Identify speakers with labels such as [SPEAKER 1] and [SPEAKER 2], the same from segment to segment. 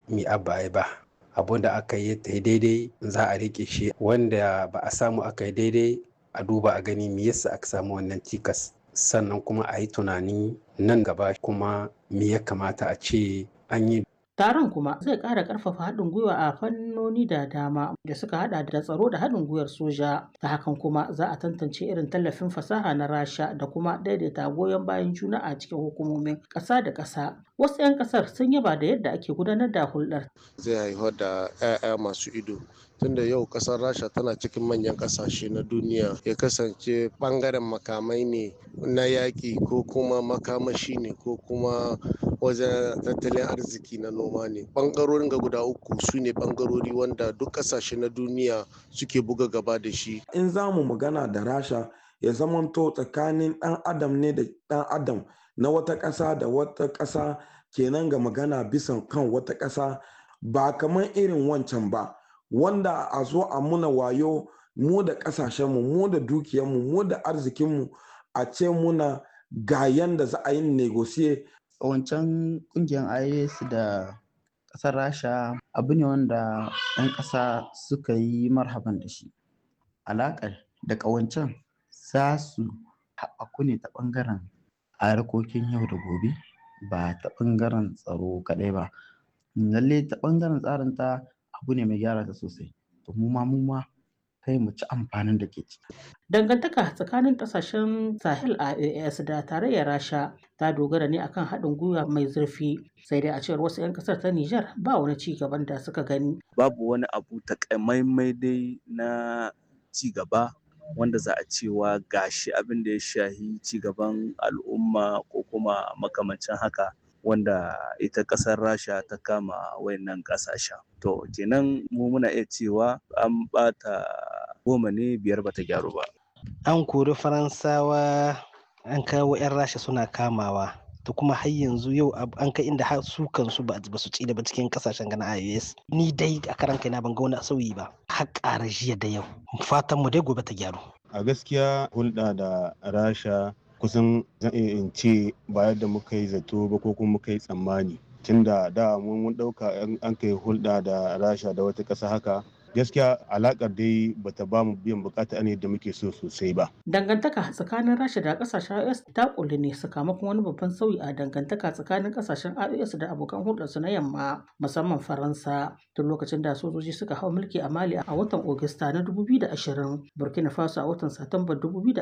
[SPEAKER 1] mi abba ba abun da aka yi ta daidai za a rike shi wanda ba a samu aka yi daidai a duba a gani me yasa aka samu wannan cikas sannan kuma a yi tunani nan gaba kuma me ya kamata a ce an yi
[SPEAKER 2] Taron kuma zai ƙara ƙarfafa haɗin gwiwa a fannoni da dama da suka haɗa da tsaro da haɗin gwiwar soja. Ta hakan kuma za a tantance irin tallafin fasaha na Rasha da kuma daidaita goyon bayan juna a cikin hukumomin ƙasa da ƙasa. Wasu 'yan ƙasar sun yaba da yadda ake gudanar da hulɗar.
[SPEAKER 3] Zai haifar da 'ya'ya masu ido tunda yau kasar rasha tana cikin manyan kasashe na duniya ya kasance bangaren makamai ne na yaƙi ko kuma makamashi ne ko kuma wajen tattalin arziki na noma ne bangarorin ga guda uku su ne bangarori wanda duk kasashe na duniya suke buga gaba da shi
[SPEAKER 4] in za mu magana da rasha ya zamanto tsakanin ɗan adam ne da ɗan adam na wata ƙasa da wata ƙasa kenan ga magana bisan kan wata ƙasa ba kamar irin wancan ba wanda a zo a muna wayo mu da ƙasashenmu mu da dukiyarmu mu da arzikinmu a ce muna ga yanda za a yi negosiye
[SPEAKER 5] wancan kungiyar is da ƙasar rasha abu ne wanda 'yan ƙasa suka yi marhaban da shi alaƙar da ƙawancen za su haɓaku ne ta ɓangaren harkokin yau da gobe ba ta ɓangaren tsaro kaɗai ba lalle ta ɓangaren tsarin ta abu ne mai gyara ta sosai to mu ma mu ma kai mu ci amfanin da ke ciki.
[SPEAKER 2] Dangantaka tsakanin kasashen Sahel a AS da tarayyar Rasha ta dogara ne akan haɗin gwiwa mai zurfi sai dai a cewar wasu 'yan ƙasar ta Nijar ba wani ci gaban da suka gani.
[SPEAKER 6] Babu wani abu takamaimai dai na ci gaba wanda za a cewa gashi abin da ya shahi ci gaban al'umma ko kuma makamancin haka wanda ita ƙasar rasha ta kama wayannan ƙasashen to kenan mu muna iya cewa an ɓata goma ne biyar bata gyaru ba
[SPEAKER 7] an kori faransawa an kawo 'yan rasha suna kamawa to kuma har yanzu yau an kai inda har su kansu ba su ci da ba cikin kasashen gana ios ni dai a karan kaina ban ga wani sauyi ba har ƙara jiya da yau fatan mu dai gobe ta gyaru
[SPEAKER 8] a gaskiya hulɗa da rasha kusan zan iya in ce ba yadda muka yi zato ba ko kuma muka yi tsammani tunda da mun ɗauka an kai hulɗa da rasha da wata ƙasa haka gaskiya alakar dai bata ba mu biyan bukata ne da muke so sosai ba.
[SPEAKER 2] Dangantaka tsakanin Rasha da kasashen IOS ta kulli ne sakamakon wani babban sauyi a dangantaka tsakanin kasashen IOS da abokan hulɗarsu na yamma musamman Faransa tun lokacin da sojoji suka hau mulki a Mali a watan Ogista na 2020, Burkina Faso a watan Satumba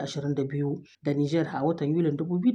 [SPEAKER 2] 2022 da Niger a watan Yulin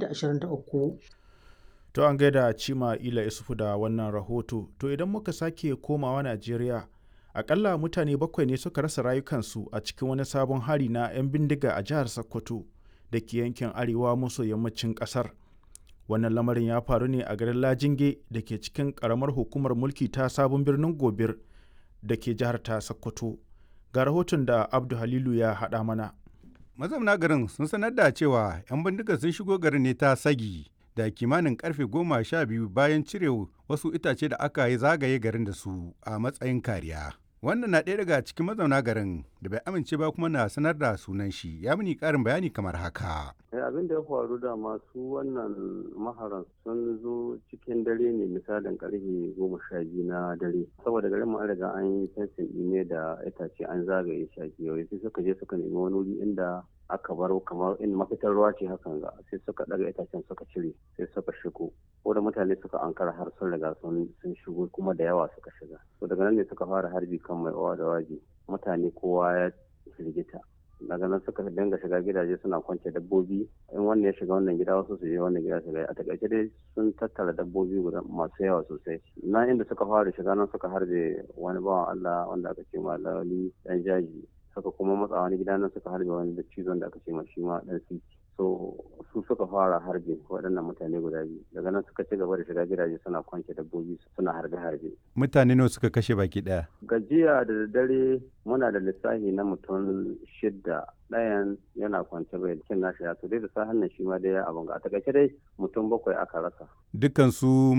[SPEAKER 2] 2023.
[SPEAKER 9] To an gaida Cima Ila Isufu da wannan rahoto, to idan muka sake komawa Najeriya akalla mutane bakwai ne suka rasa rayukansu a cikin wani sabon hari na 'yan bindiga a jihar sokoto da ke yankin arewa maso yammacin kasar wannan lamarin ya faru ne a garin lajinge da ke cikin karamar hukumar mulki ta sabon birnin gobir da ke jihar ta sokoto ga rahoton da abdu halilu ya haɗa mana
[SPEAKER 10] mazauna garin sun sanar da cewa 'yan bindiga sun shigo garin ne ta sagi da kimanin karfe goma sha biyu bayan cire wasu itace da aka yi zagaye garin da su a matsayin kariya wannan na ɗaya daga cikin mazauna garin da bai amince ba kuma na sanar da sunan shi ya mini ƙarin bayani kamar haka.
[SPEAKER 11] abin da ya faru da masu wannan maharan sun zo cikin dare ne misalin karfe goma sha biyu na dare saboda garin mu an riga an yi fensin ne da itace an zagaye shi a sai suka je suka nemi wani wuri inda aka bar kamar in mafitar ruwa ce hakan ga sai suka daga itacen suka cire sai suka shigo ko da mutane suka ankara har sun riga sun shigo kuma da yawa suka shiga to daga nan ne suka fara harbi kan mai owa da waje mutane kowa ya firgita daga nan suka dinga shiga gidaje suna kwance dabbobi in wannan ya shiga wannan gida wasu su je wannan gida shiga a takaice dai sun tattara dabbobi guda masu yawa sosai na inda suka fara shiga nan suka harbe wani bawan Allah wanda aka ce ma lawali dan jaji suka kuma matsa wani gida nan suka harbe wani da cizon da aka ce ma shi ma dan siti so su suka fara harbe waɗannan mutane guda biyu daga nan suka ci gaba da shiga gidaje suna kwance dabbobi suna harbe harbe
[SPEAKER 10] mutane nawa suka kashe baki ɗaya
[SPEAKER 11] gajiya da dare muna da lissafi na mutum shidda ɗayan yana kwance bai cin nashi ya to dai da sahan nan shi ma dai abin ga a takaice dai mutum bakwai aka rasa
[SPEAKER 10] dukkan su